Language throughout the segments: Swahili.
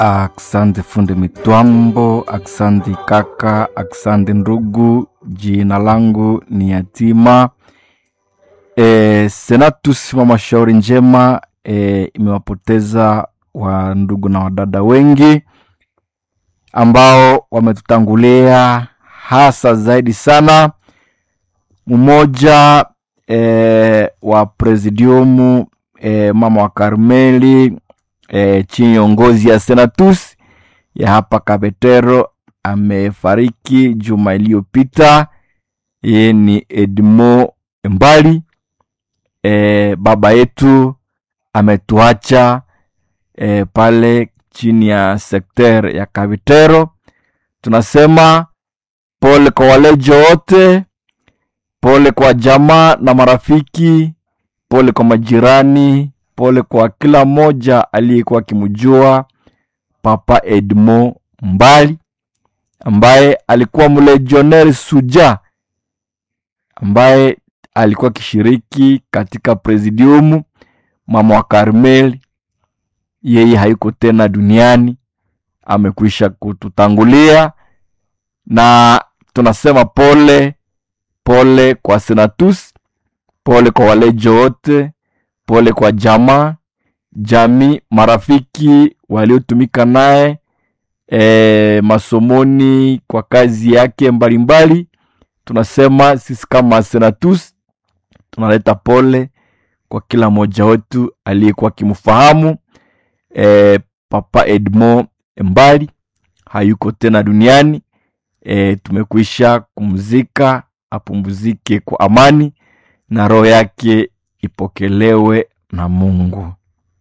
Aksante fundi mitwambo, aksante kaka, aksante ndugu. Jina langu ni Yatima. E, Senatus mama shauri njema e, imewapoteza wa ndugu na wadada wengi ambao wametutangulia, hasa zaidi sana mmoja e, wa presidiumu e, mama wa Karmeli e, chini ya uongozi ya Senatus ya hapa Kabetero amefariki juma iliyopita. Yeye ni Edmo Mbali. E, baba yetu ametuacha e, pale chini ya sekter ya Kabetero. Tunasema pole kwa walejo wote, pole kwa jamaa na marafiki, pole kwa majirani, pole kwa kila mmoja aliyekuwa akimjua Papa Edmo Mbali ambaye alikuwa mlegioneri suja ambaye alikuwa akishiriki katika presidiumu mama wa Karmeli. Yeye hayuko tena duniani, amekwisha kututangulia, na tunasema pole pole kwa Senatus, pole kwa walejo wote, pole kwa jamaa jamii, marafiki waliotumika naye e, masomoni kwa kazi yake mbalimbali mbali. Tunasema sisi kama Senatus tunaleta pole kwa kila mmoja wetu aliyekuwa akimfahamu e, Papa Edmo Mbali hayuko tena duniani e, tumekwisha kumzika, apumzike kwa amani na roho yake ipokelewe na Mungu.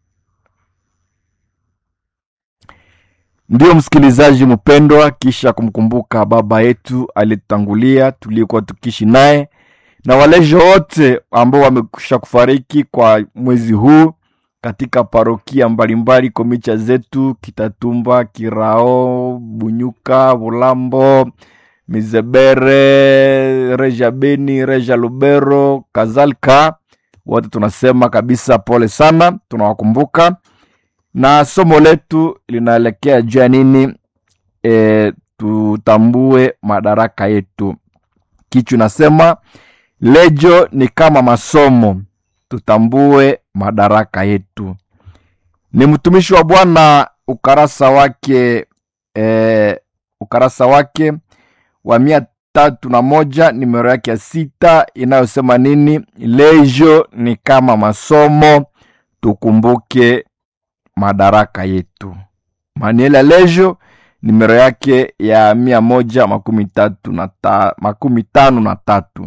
Ndiyo msikilizaji mpendwa, kisha kumkumbuka baba yetu aliyetangulia tuliokuwa tukiishi naye na walejo wote ambao wamekwisha kufariki kwa mwezi huu katika parokia mbalimbali komicha zetu Kitatumba, Kirao, Bunyuka, Bulambo, Mizebere, Reja Beni, Reja Lubero kadhalika, wote tunasema kabisa pole sana, tunawakumbuka na somo letu linaelekea juu ya nini? E, tutambue madaraka yetu. Kichwa nasema lejo ni kama masomo, tutambue madaraka yetu. Ni mtumishi wa Bwana, ukarasa wake e, ukarasa wake wa mia tatu na moja nimero yake ya sita inayosema nini? Lejo ni kama masomo, tukumbuke madaraka yetu. Manuel ya lejo nimero yake ya mia moja makumi tatu na ta, makumi tano na tatu.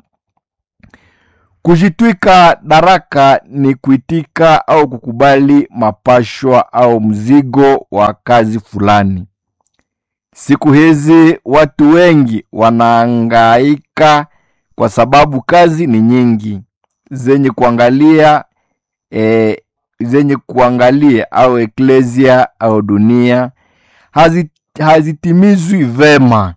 Kujitwika daraka ni kuitika au kukubali mapashwa au mzigo wa kazi fulani. Siku hizi watu wengi wanaangaika kwa sababu kazi ni nyingi zenye kuangalia e, zenye kuangalia au eklesia au dunia hazitimizwi vema.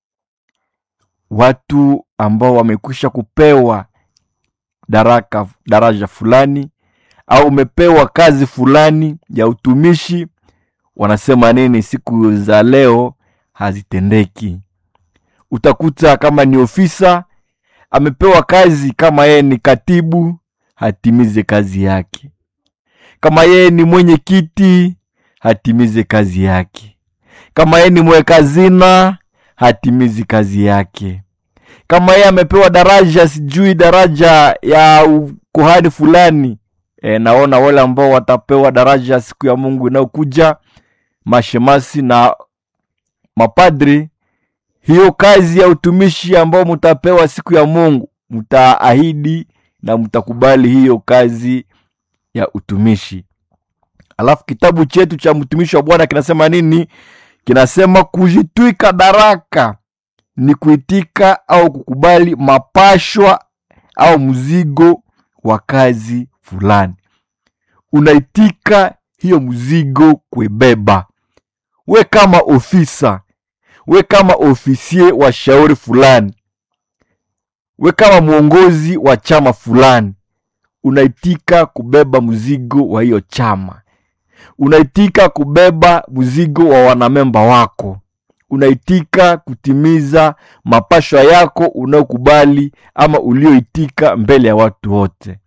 Watu ambao wamekwisha kupewa daraka daraja fulani au umepewa kazi fulani ya utumishi, wanasema nini? Siku za leo hazitendeki. Utakuta kama ni ofisa amepewa kazi, kama yeye ni katibu hatimize kazi yake kama yeye ni mwenye kiti hatimize kazi yake. Kama yeye ni mweka hazina hatimizi kazi yake. Kama yeye amepewa daraja, sijui daraja ya kuhani fulani e, naona wale ambao watapewa daraja siku ya Mungu inayokuja, mashemasi na mapadri, hiyo kazi ya utumishi ambao mtapewa siku ya Mungu, mtaahidi na mtakubali hiyo kazi ya utumishi. Alafu kitabu chetu cha mtumishi wa Bwana kinasema nini? Kinasema kujitwika daraka ni kuitika au kukubali mapashwa au mzigo wa kazi fulani. Unaitika hiyo mzigo kuibeba, we kama ofisa, we kama ofisie wa shauri fulani, we kama mwongozi wa chama fulani unaitika kubeba mzigo wa hiyo chama unaitika kubeba mzigo wa wanamemba wako unaitika kutimiza mapashwa yako unaokubali ama ulioitika mbele ya watu wote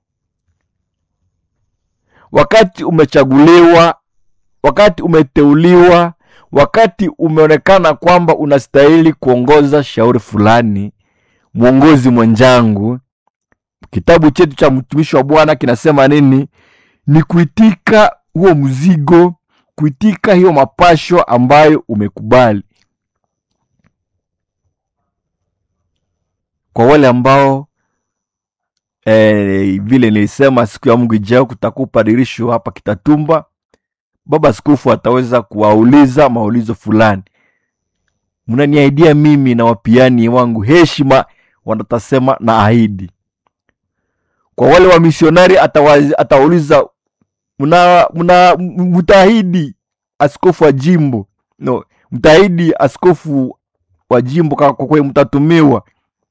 wakati umechaguliwa wakati umeteuliwa wakati umeonekana kwamba unastahili kuongoza shauri fulani mwongozi mwenjangu kitabu chetu cha mtumishi wa bwana kinasema nini ni kuitika huo mzigo kuitika hiyo mapasho ambayo umekubali kwa wale ambao eh, vile nilisema siku ya mungu ijao kutakuwa upadirisho hapa kitatumba baba askofu ataweza kuwauliza maulizo fulani mnaniaidia mimi na wapiani wangu heshima wanatasema na ahidi kwa wale wa misionari atawa- atawauliza mna mna mtaahidi askofu wa jimbo no mtaahidi askofu wa jimbo kwa kwa kweli mtatumiwa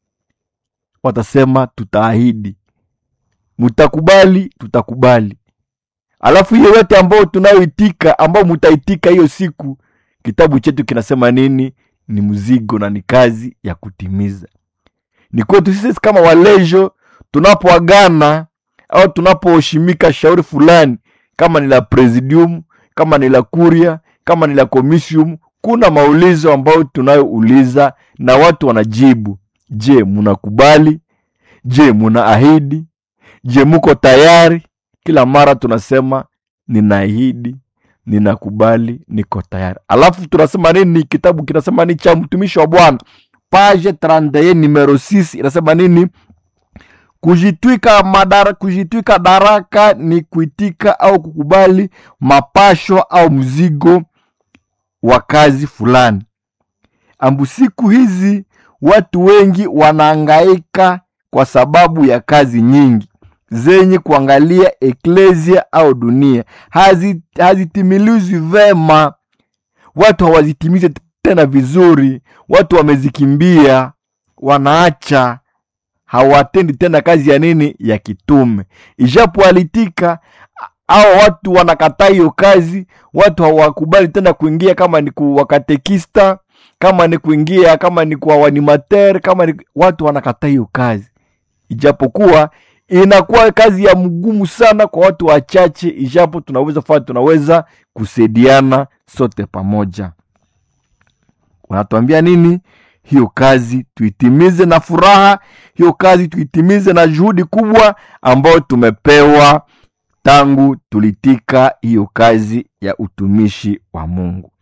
watasema tutaahidi mtakubali tutakubali alafu hiyo yote ambayo tunayoitika ambao mtaitika hiyo siku kitabu chetu kinasema nini ni mzigo na ni kazi ya kutimiza ni kwetu sisi kama walejo tunapoagana au tunapoheshimika shauri fulani kama ni la presidium kama ni la kuria kama ni la comisium kuna maulizo ambayo tunayouliza na watu wanajibu je munakubali je munaahidi je muko tayari kila mara tunasema ninaahidi ninakubali niko tayari alafu tunasema nini kitabu kinasema ni cha mtumishi wa bwana page 31 numero 6 inasema nini kujitwika madara, kujitwika daraka ni kuitika au kukubali mapasho au mzigo wa kazi fulani ambu siku hizi watu wengi wanaangaika kwa sababu ya kazi nyingi zenye kuangalia eklesia au dunia Hazi- hazitimilizwi vema watu hawazitimize tena vizuri watu wamezikimbia wanaacha hawatendi tena kazi ya nini ya kitume ijapo alitika au watu wanakataa hiyo kazi watu hawakubali tena kuingia kama ni kuwakatekista kama ni kuingia kama ni kwa wanimater kama ni watu wanakataa hiyo kazi ijapokuwa inakuwa kazi ya mgumu sana kwa watu wachache ijapo tunaweza fanya tunaweza kusaidiana sote pamoja wanatuambia nini hiyo kazi tuitimize na furaha hiyo kazi tuitimize na juhudi kubwa ambayo tumepewa tangu tulitika hiyo kazi ya utumishi wa mungu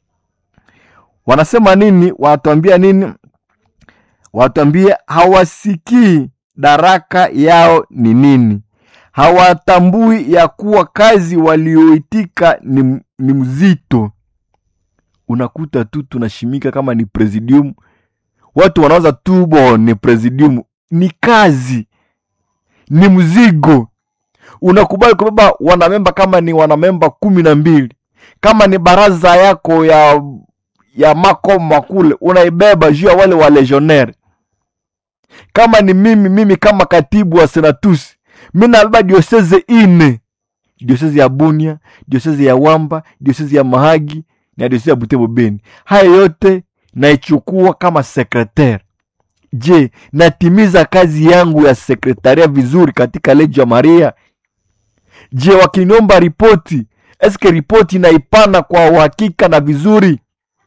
wanasema nini wanatuambia nini wanatuambia hawasikii daraka yao ni nini hawatambui ya kuwa kazi walioitika ni, ni mzito unakuta tu tunashimika kama ni presidium watu wanawaza tu bo ni presidium ni kazi ni mzigo unakubali kubeba wanamemba kama ni wanamemba kumi na mbili kama ni baraza yako ya ya makoma kule unaibeba juu ya wale wa legionnaire kama ni mimi mimi kama katibu wa senatusi mi nabeba dioseze ine dioseze ya bunia dioseze ya wamba dioseze ya mahagi na dioseze ya butembo beni haya yote naichukua kama sekretare je natimiza kazi yangu ya sekretaria vizuri katika leji ya maria je wakiniomba ripoti eske ripoti naipana kwa uhakika na vizuri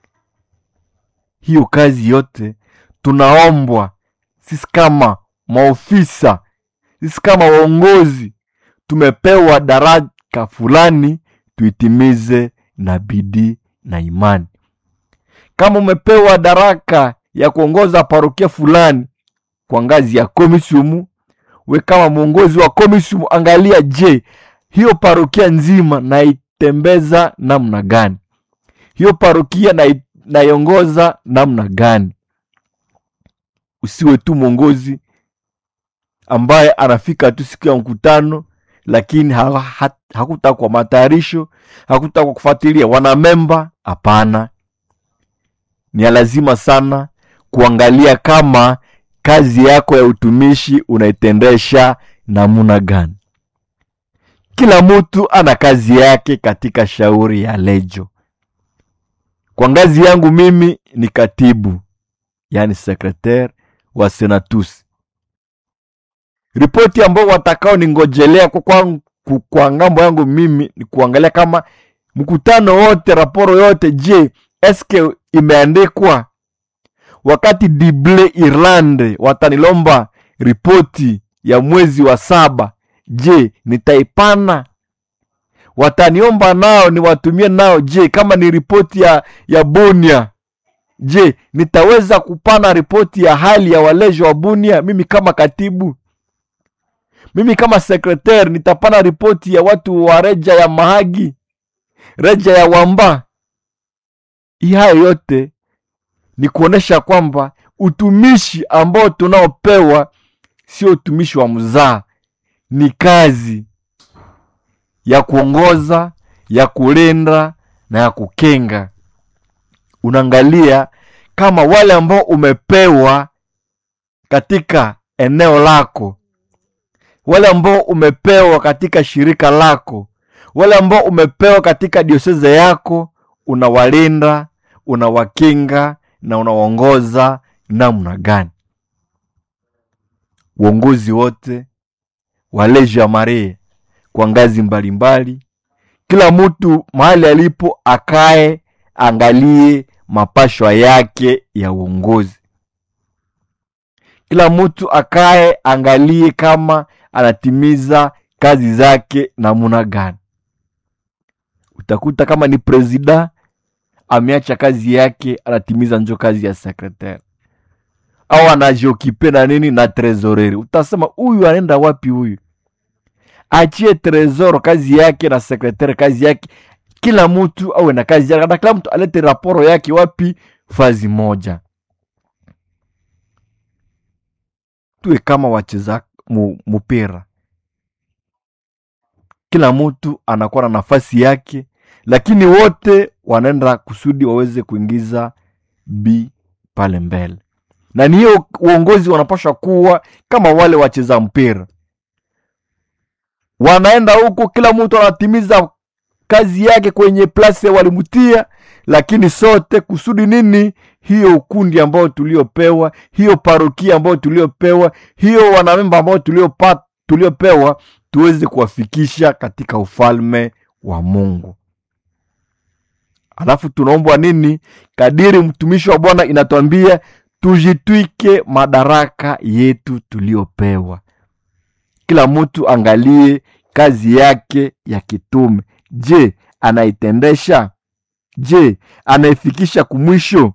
hiyo kazi yote tunaombwa sisi kama maofisa sisi kama waongozi tumepewa daraka fulani tuitimize na bidii na imani kama umepewa daraka ya kuongoza parokia fulani kwa ngazi ya komisiumu we kama mwongozi wa komisiumu angalia je hiyo parokia nzima naitembeza namna gani hiyo parokia nai- naiongoza namna gani usiwe tu mwongozi ambaye anafika tu siku ya mkutano lakini ha, ha, hakutaka kwa matayarisho hakutaka kwa kufuatilia wanamemba hapana ni ya lazima sana kuangalia kama kazi yako ya utumishi unaitendesha namuna gani kila mtu ana kazi yake katika shauri ya lejo kwa ngazi yangu mimi ni katibu yaani sekretari wa senatus ripoti ambao watakao ningojelea kwa, kwa, kwa, kwa ngambo yangu mimi ni kuangalia kama mkutano wote raporo yote je eske imeandikwa wakati dible irlande watanilomba ripoti ya mwezi wa saba je nitaipana wataniomba nao niwatumie nao je kama ni ripoti ya, ya bunia je nitaweza kupana ripoti ya hali ya walejo wa bunia mimi kama katibu mimi kama sekretari nitapana ripoti ya watu wa reja ya mahagi reja ya wamba hii hayo yote ni kuonesha kwamba utumishi ambao tunaopewa sio utumishi wa mzaa ni kazi ya kuongoza ya kulinda na ya kukenga unaangalia kama wale ambao umepewa katika eneo lako wale ambao umepewa katika shirika lako wale ambao umepewa katika dioseze yako unawalinda unawakinga na unawaongoza namna gani uongozi wote waleja maria kwa ngazi mbalimbali mbali. kila mtu mahali alipo akae angalie mapashwa yake ya uongozi kila mtu akae angalie kama anatimiza kazi zake namuna gani utakuta kama ni presida ameacha kazi yake anatimiza njo kazi ya sekretari au anajiokipe na nini na trezoreri utasema huyu anaenda wapi huyu achie tresor kazi yake na sekretari kazi yake kila mtu awe na kazi yake na kila mtu alete raporo yake wapi fazi moja tuwe kama wacheza mu, mupira kila mtu anakuwa na nafasi yake lakini wote wanaenda kusudi waweze kuingiza b pale mbele na ni hiyo uongozi wanapashwa kuwa kama wale wacheza mpira wanaenda huko kila mtu anatimiza kazi yake kwenye plase walimtia lakini sote kusudi nini hiyo ukundi ambayo tuliopewa hiyo parokia ambayo tuliopewa hiyo wanamemba ambao tuliopa tuliopewa tuweze kuwafikisha katika ufalme wa mungu alafu tunaombwa nini kadiri mtumishi wa bwana inatwambia tujitwike madaraka yetu tuliopewa kila mtu angalie kazi yake ya kitume je anaitendesha je anaifikisha kumwisho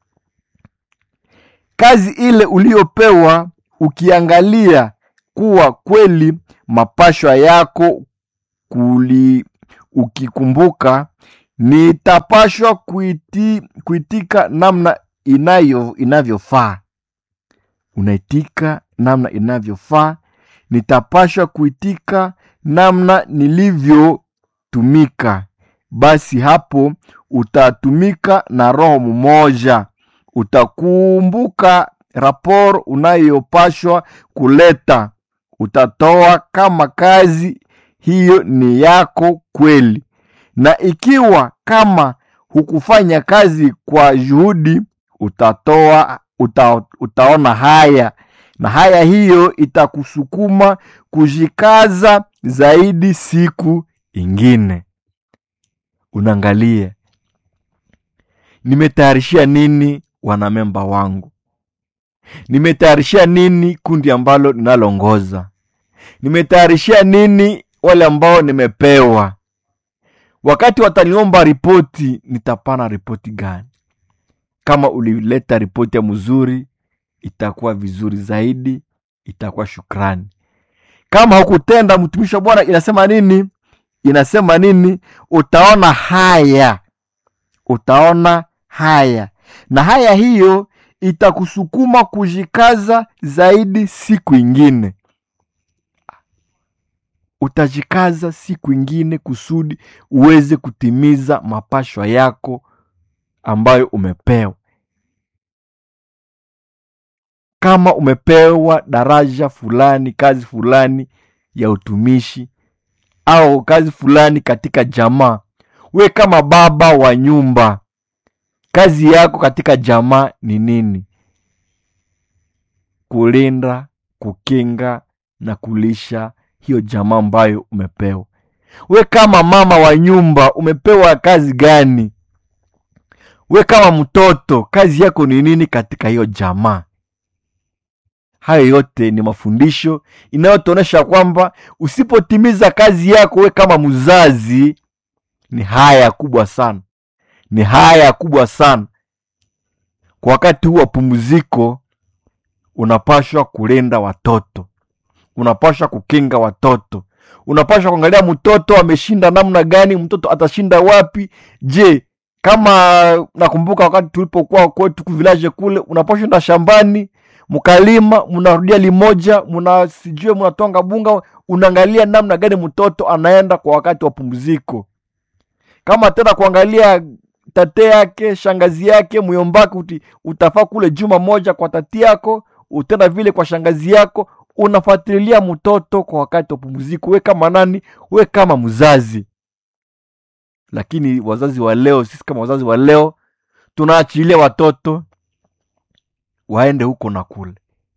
kazi ile uliopewa ukiangalia kuwa kweli mapashwa yako kuli ukikumbuka nitapashwa kuiti, kuitika namna inayo inavyofaa unaitika namna inavyofaa nitapashwa kuitika namna nilivyotumika basi hapo utatumika na roho mmoja utakumbuka raporo unayopashwa kuleta utatoa kama kazi hiyo ni yako kweli na ikiwa kama hukufanya kazi kwa juhudi utatoa uta, utaona haya na haya hiyo itakusukuma kujikaza zaidi siku ingine unaangalia nimetayarishia nini wanamemba wangu nimetayarishia nini kundi ambalo ninalongoza nimetayarishia nini wale ambao nimepewa wakati wataniomba ripoti nitapana ripoti gani kama ulileta ripoti ya mzuri itakuwa vizuri zaidi itakuwa shukrani kama hukutenda mtumishi wa bwana inasema nini inasema nini utaona haya utaona haya na haya hiyo itakusukuma kujikaza zaidi siku ingine utajikaza siku ingine kusudi uweze kutimiza mapashwa yako ambayo umepewa kama umepewa daraja fulani kazi fulani ya utumishi au kazi fulani katika jamaa we kama baba wa nyumba kazi yako katika jamaa ni nini kulinda kukinga na kulisha hiyo jamaa ambayo umepewa we kama mama wa nyumba umepewa kazi gani we kama mtoto kazi yako ni nini katika hiyo jamaa hayo yote ni mafundisho inayotuonyesha kwamba usipotimiza kazi yako we kama mzazi ni haya kubwa sana ni haya kubwa sana kwa wakati huu wa pumziko unapashwa kulinda watoto unapashwa kukinga watoto unapashwa kuangalia mtoto ameshinda namna gani mtoto atashinda wapi je kama nakumbuka wakati tulipokuwa kwetu kuvilaje kule unapashwa enda shambani mkalima mnarudia limoja mna sijue mnatonga bunga unaangalia namna gani mtoto anaenda kwa wakati wa pumziko kama tena kuangalia tate yake shangazi yake myombake uti, utafaa kule juma moja kwa tati yako utenda vile kwa shangazi yako unafuatilia mtoto kwa wakati wa pumziko we kama nani we kama mzazi lakini wazazi wa leo sisi kama wazazi wa leo tunaachilia watoto waende huko na kule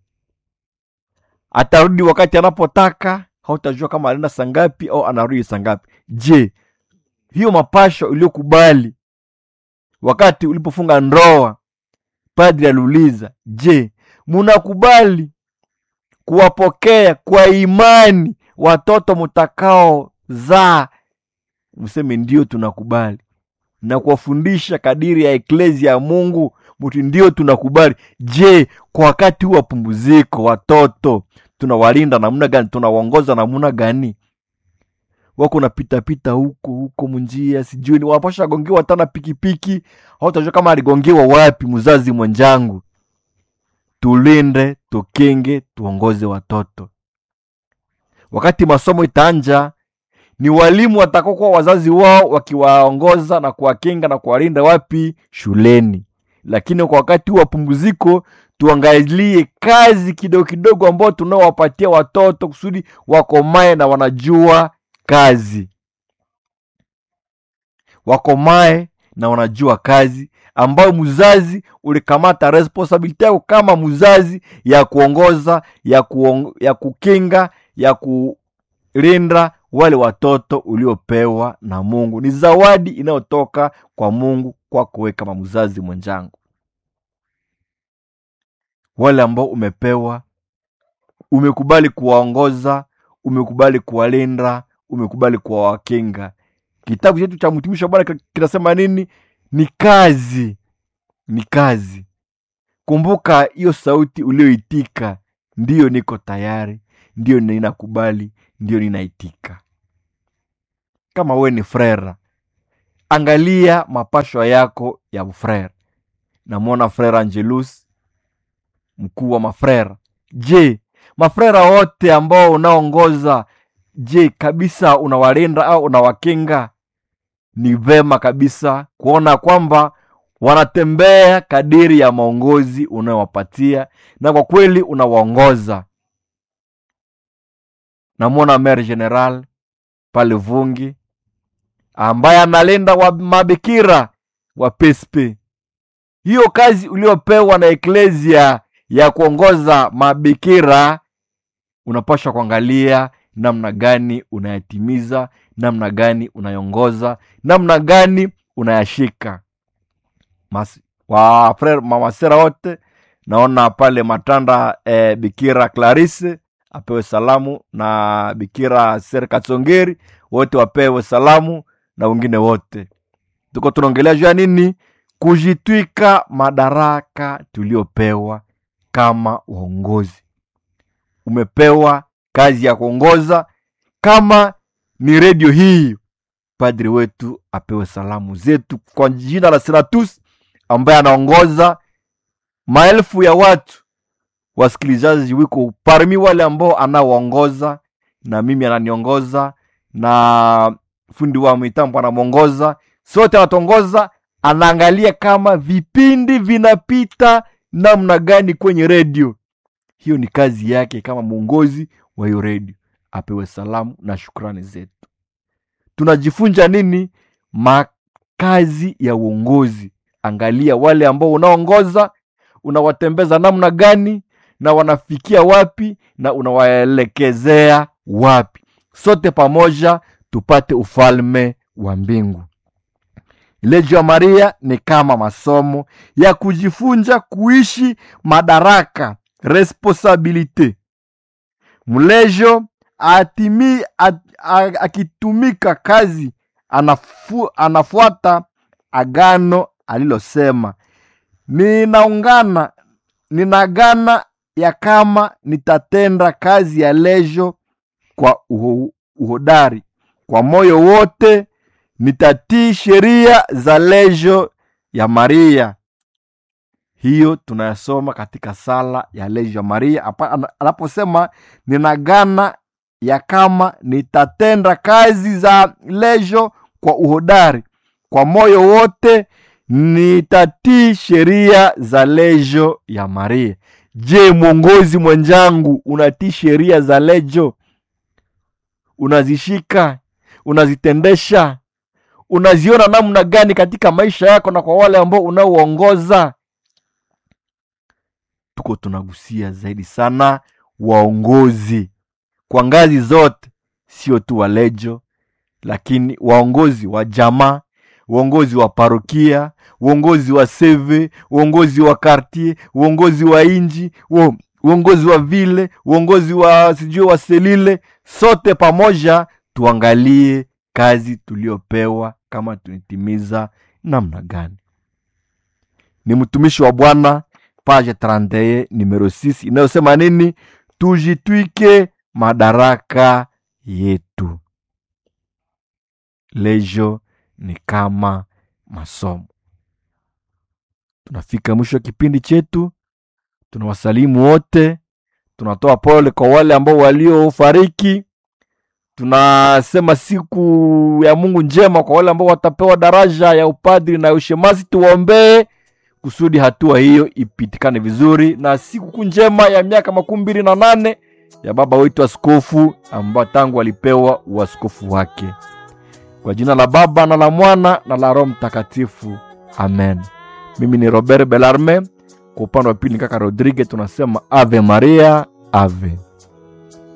atarudi wakati anapotaka hautajua kama anaenda sangapi au anarudi sangapi je hiyo mapasho iliyokubali wakati ulipofunga ndoa padri aliuliza je munakubali kuwapokea kwa imani watoto mtakao zaa mseme ndio tunakubali na kuwafundisha kadiri ya eklezia ya mungu mtu ndio tunakubali je kwa wakati huu wa pumziko watoto tunawalinda namna gani tunawaongoza namna gani wako napitapita huko huko munjia sijui ni wanapasha gongewa tana pikipiki hautajua kama aligongewa wapi mzazi mwenjangu tulinde tukinge tuongoze watoto wakati masomo itaanja ni walimu watakokuwa wazazi wao wakiwaongoza na kuwakinga na kuwalinda wapi shuleni lakini kwa wakati huu wa pumziko tuangalie kazi kidogo kidogo ambao tunaowapatia watoto kusudi wakomae na wanajua kazi wakomae na wanajua kazi ambayo mzazi ulikamata responsibility yako kama mzazi ya kuongoza ya, kuong, ya kukinga ya kulinda wale watoto uliopewa na mungu ni zawadi inayotoka kwa mungu kwako we kama mzazi mwenjangu wale ambao umepewa umekubali kuwaongoza umekubali kuwalinda umekubali kuwawakinga kitabu chetu cha mtumishi wa bwana kinasema nini ni kazi ni kazi kumbuka hiyo sauti ulioitika ndiyo niko tayari ndiyo ninakubali ndiyo ninaitika kama we ni frera angalia mapashwa yako ya frera namwona frera angelus mkuu wa mafrera je mafrera wote ambao unaongoza je kabisa unawalinda au unawakinga ni vema kabisa kuona kwamba wanatembea kadiri ya maongozi unayowapatia na kwa kweli unawaongoza namwona mer general pale vungi ambaye analinda wa mabikira wa pespe hiyo kazi uliopewa na eklesia ya kuongoza mabikira unapashwa kuangalia namna gani unayatimiza namna gani unaiongoza namna gani unayashika Mas, wa frere mamasera wote naona pale matanda eh, bikira clarisse apewe salamu na bikira ser katsongeri wote wapewe salamu na wengine wote tuko tunaongelea juu ya nini kujitwika madaraka tuliopewa kama uongozi umepewa kazi ya kuongoza kama ni redio hii padri wetu apewe salamu zetu kwa jina la senatus ambaye anaongoza maelfu ya watu wasikilizaji wiko parmi wale ambao anawaongoza na mimi ananiongoza na fundi wa mitambo anamwongoza sote anatuongoza anaangalia kama vipindi vinapita namna gani kwenye redio hiyo ni kazi yake kama mwongozi wa hiyo redio apewe salamu na shukrani zetu tunajifunza nini makazi ya uongozi angalia wale ambao unaongoza unawatembeza namna gani na wanafikia wapi na unawaelekezea wapi sote pamoja tupate ufalme wa mbingu Lejo ya Maria ni kama masomo ya kujifunza kuishi madaraka responsabilite. Mlejo atimi, at, a, akitumika kazi anafu, anafuata agano alilosema, ninaungana ninagana ya kama nitatenda kazi ya lejo kwa uho, uhodari kwa moyo wote nitatii sheria za lejo ya Maria. Hiyo tunayasoma katika sala ya lejo ya Maria apa- ana- anaposema ninagana ya kama nitatenda kazi za lejo kwa uhodari, kwa moyo wote nitatii sheria za lejo ya Maria. Je, mwongozi mwenzangu, unatii sheria za lejo? Unazishika? Unazitendesha? unaziona namna gani katika maisha yako na kwa wale ambao unaoongoza tuko tunagusia zaidi sana waongozi kwa ngazi zote sio tu walejo lakini waongozi wa jamaa uongozi wa parokia uongozi wa seve uongozi wa kartier uongozi wa inji uo- uongozi wa vile uongozi wa sijui wa selile sote pamoja tuangalie kazi tuliopewa kama tunitimiza namna gani ni mtumishi wa bwana page 31 numero 6 inayosema nini tujitwike madaraka yetu lejo ni kama masomo tunafika mwisho wa kipindi chetu tunawasalimu wote tunatoa pole kwa wale ambao waliofariki tunasema siku ya mungu njema kwa wale ambao watapewa daraja ya upadri na ushemasi tuwaombee kusudi hatua hiyo ipitikane vizuri na sikukuu njema ya miaka makumi mbili na nane ya baba wetu askofu ambao tangu alipewa uaskofu wake kwa jina la baba na la mwana na la roho mtakatifu amen mimi ni robert belarme kwa upande wa pili ni kaka rodrigue tunasema ave maria ave